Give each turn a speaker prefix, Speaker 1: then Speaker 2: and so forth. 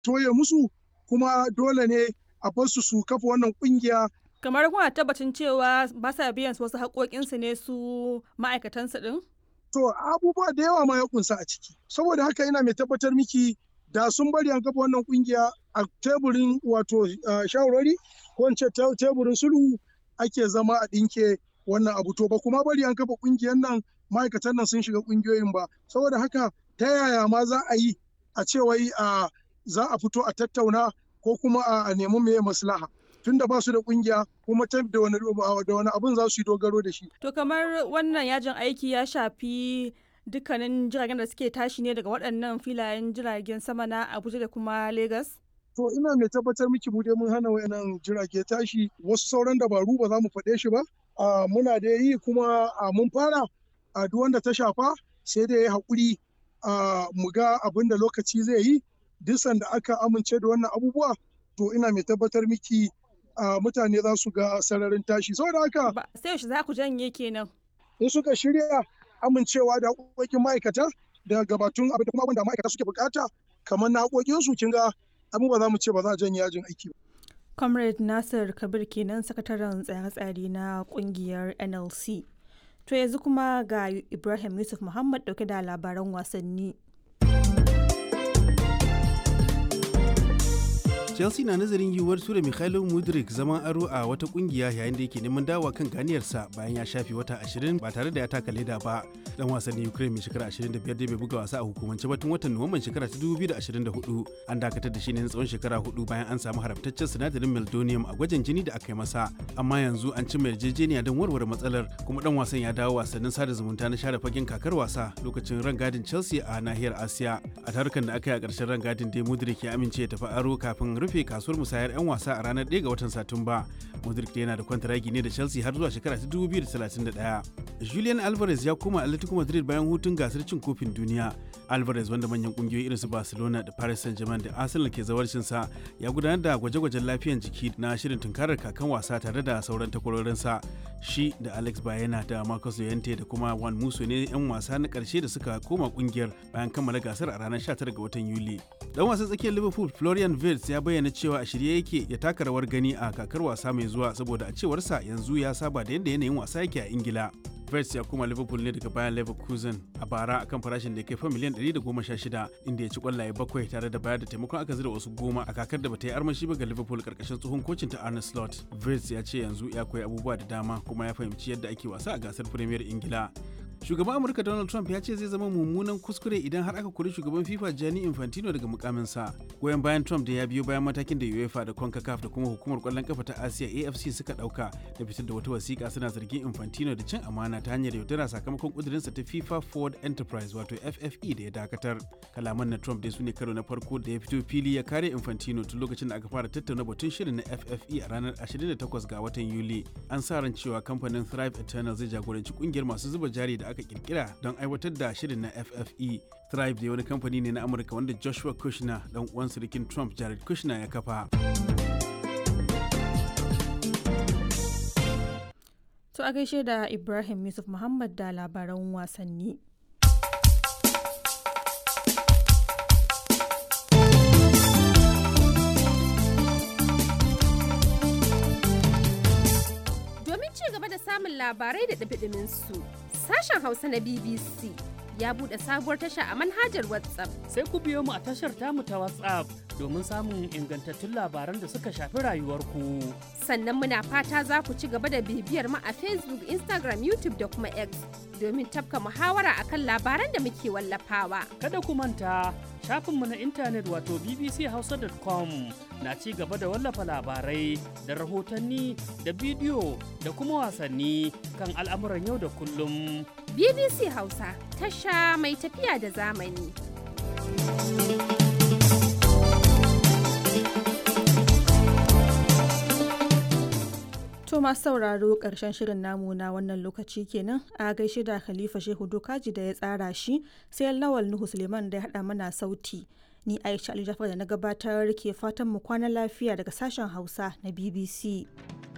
Speaker 1: toye musu kuma dole ne a bar su su kafa wannan kungiya
Speaker 2: kamar kuna tabbacin cewa ba sa biyan wasu haƙoƙinsu ne su ma'aikatansu ɗin?
Speaker 1: To abubuwa da yawa ma ya kunsa a ciki. Saboda haka ina mai tabbatar miki da sun bari an kafa wannan kungiya a teburin wato shawarwari ko in ce teburin sulhu ake zama a ɗinke wannan abu to ba kuma bari an kafa kungiyar nan ma'aikatan nan sun shiga kungiyoyin ba saboda haka ta yaya ma za a yi a ce wai za a fito a tattauna ko kuma a nemi meye maslaha tunda ba su da kungiya kuma ta da wani da wani abun za su yi dogaro da shi
Speaker 2: to kamar wannan yajin aiki ya shafi dukkanin jiragen da suke tashi ne daga waɗannan filayen jiragen sama na Abuja da kuma Lagos
Speaker 1: to ina mai tabbatar miki mu dai mun hana wayannan jirage tashi wasu sauran dabaru ba za mu faɗe shi ba muna da yi kuma mun fara a duk wanda ta shafa sai da ya haƙuri mu ga abin da lokaci zai yi duk sanda aka amince da wannan abubuwa to ina mai tabbatar miki mutane za su ga sararin tashi saboda haka
Speaker 2: sai yaushe za ku janye kenan
Speaker 1: in suka shirya amincewa da haƙoƙin ma'aikata da gabatun abin da kuma abin da ma'aikata suke bukata kamar na haƙoƙin su kin ga abin ba za mu ce ba za a janye yajin aiki ba
Speaker 2: comrade nasir kabir kenan sakataren tsare-tsare na kungiyar nlc to yanzu kuma ga ibrahim yusuf muhammad dauke da labaran wasanni
Speaker 3: chelsea na nazarin yiwuwar tura mikhailo mudrik zaman aro a wata kungiya yayin da yake neman dawa kan ganiyarsa bayan ya shafe wata 20 ba tare da ya taka leda ba dan wasannin ukraine mai shekara 25 da bai buga wasa a hukumance ba tun watan nuwamban shekara ta 2024 an dakatar da shi ne na tsawon shekara hudu bayan an samu haramtaccen sinadarin meldonium a gwajin jini da aka yi masa amma yanzu an cimma yarjejeniya don warware matsalar kuma dan wasan ya dawo wasannin sada zumunta na share fagen kakar wasa lokacin rangadin chelsea a nahiyar asiya a tarukan da aka yi a ƙarshen rangadin dai mudrik ya amince ya tafi aro kafin rufe kasuwar musayar 'yan wasa a ranar 1 ga watan satumba modric yana da kwantaragi ne da chelsea har zuwa shekara ta 2031 julian alvarez ya koma atletico madrid bayan hutun gasar cin kofin duniya alvarez wanda manyan kungiyoyi irin su barcelona da paris saint-germain da arsenal ke zawarcinsa ya gudanar da gwaje-gwajen lafiyan jiki na shirin tunkarar kakan wasa tare da sauran takwarorinsa shi da alex bayena da marcus llorente da kuma juan musso ne 'yan wasa na karshe da suka koma kungiyar bayan kammala gasar a ranar 19 ga watan yuli dan wasan tsakiyar liverpool florian wirtz ya bayyana cewa a shirye yake ya taka rawar gani a kakar wasa mai zuwa saboda a cewarsa yanzu ya saba da yadda yanayin wasa yake a ingila Vets ya koma Liverpool ne daga bayan Leverkusen a bara akan farashin da ya kai fa miliyan 116 inda ya ci kwallaye bakwai tare da bayar da taimakon aka zira wasu goma a kakar da bata yi armashi ba ga Liverpool karkashin tsohon kocin ta Arne Slot. Vets ya ce yanzu ya koyi abubuwa da dama kuma ya fahimci yadda ake wasa a gasar Premier Ingila. Shugaban Amurka Donald Trump ya ce zai zama mummunan kuskure idan har aka kori shugaban FIFA Gianni Infantino daga mukaminsa. Goyon bayan Trump da ya biyo bayan matakin da UEFA da CONCACAF da kuma hukumar kwallon kafa ta Asiya AFC suka dauka da fitar da wata wasiƙa suna zargin Infantino da cin amana ta hanyar yaudara sakamakon kudurinsa ta FIFA Ford Enterprise wato FFE da ya dakatar. Kalaman na Trump dai su ne karo na farko da ya fito fili ya kare Infantino tun lokacin da aka fara tattauna batun shirin na FFE a ranar 28 ga watan Yuli. An sa ran cewa kamfanin Thrive Eternal zai jagoranci kungiyar masu zuba jari da aka kirkira don aiwatar da shirin na FFE. Thrive da wani kamfani ne na Amurka wanda Joshua Kushner dan uwan sirikin Trump Jared Kushner ya kafa.
Speaker 2: To a gaishe da Ibrahim Yusuf Muhammad da labaran wasanni.
Speaker 4: Domin ci gaba da samun labarai da ɗabiɗimin su, sashen Hausa na BBC ya buɗe sabuwar tasha a manhajar WhatsApp.
Speaker 5: Sai ku biyo mu a tashar tamu ta WhatsApp domin samun ingantattun labaran da suka shafi rayuwarku.
Speaker 4: Sannan muna fata za ku ci gaba da bibiyar mu a Facebook, Instagram, YouTube da kuma X domin tafka muhawara akan labaran da muke wallafawa.
Speaker 5: Kada ku manta shafinmu na intanet wato bbchausa.com na ci gaba da wallafa labarai da rahotanni da bidiyo da kuma wasanni kan al'amuran yau da kullum.
Speaker 4: BBC Hausa tasha mai tafiya da zamani.
Speaker 2: To masu sauraro ƙarshen shirin namu na wannan lokaci kenan a gaishe da Khalifa Shehu Dokaji da ya tsara shi sai Lawal Nuhu Suleiman da ya haɗa mana sauti. Ni Aisha Ali Jafar da na gabatar ke fatan mu kwana lafiya daga sashen Hausa na BBC.